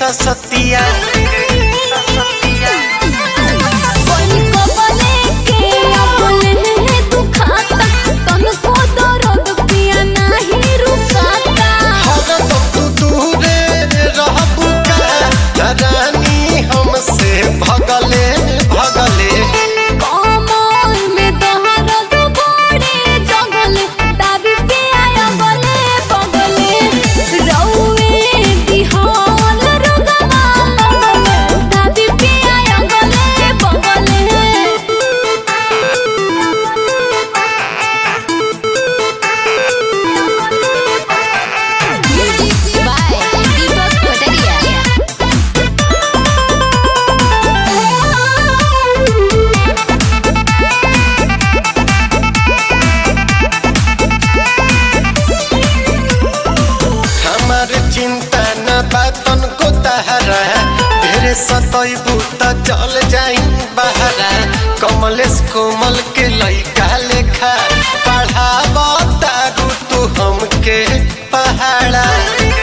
ससतिया कोई को बोले के बोले दुखाता तनको दर्द पिया नहीं रुकाता हरदम तू दूरे रहबू का रानी हमसे भगले भगले कमल में दर्द बड़े जगल दाबी पे आया बले बगले रौवे दिहाल रुगमा दाबी पे आया गले बगले म्यूजिक बाय दीपक पटरिया हमार चिंता न बातन को तहरा ढेरे सतैबू त चल जाई बहरा कमलेश कोमल के लइका लेखा पढ़ाब तारू तू हमके पहाड़ा